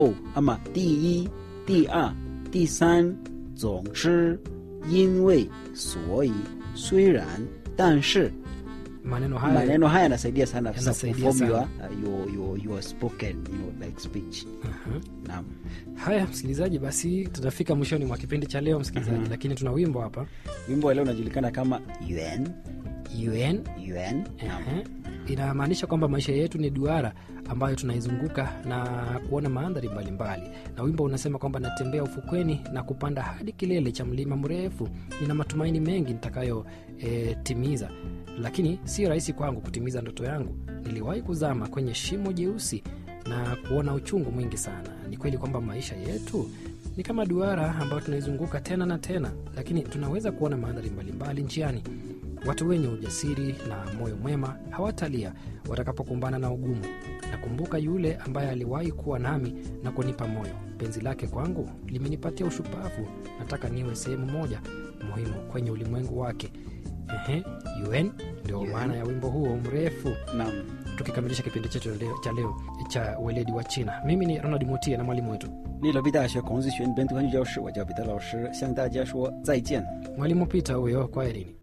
ama 第一、第二、第三，总之、因为、所以、虽然、但是 maneno haya maneno haya yanasaidia sana sasa Yanasaidia kuform sana. your, uh, your, your, your spoken you know, like speech Aha. naam haya msikilizaji basi tutafika mwishoni mwa kipindi cha leo msikilizaji lakini tuna wimbo hapa wimbo wa leo unajulikana kama yuan un yuan naam Ehe. inamaanisha kwamba maisha yetu ni duara ambayo tunaizunguka na kuona mandhari mbalimbali na wimbo unasema kwamba natembea ufukweni na kupanda hadi kilele cha mlima mrefu nina matumaini mengi nitakayotimiza lakini si rahisi kwangu kutimiza ndoto yangu niliwahi kuzama kwenye shimo jeusi na kuona uchungu mwingi sana ni kweli kwamba maisha yetu ni kama duara ambayo tunaizunguka tena na tena lakini tunaweza kuona mandhari mbalimbali njiani Watu wenye ujasiri na moyo mwema hawatalia watakapokumbana na ugumu. Nakumbuka yule ambaye aliwahi kuwa nami na kunipa moyo. Penzi lake kwangu limenipatia ushupavu. Nataka niwe sehemu moja muhimu kwenye ulimwengu wake. Ehe, UN ndio UN. maana ya wimbo huo mrefu. naam Tukikamilisha kipindi chetu leo- cha leo cha weledi wa China, mimi ni Ronald Mutie na mwalimu wetu 利罗毕大学孔子学院本土汉语教师，我叫彼得老师，向大家说再见。 mwalimu Peter huyo. Kwaherini.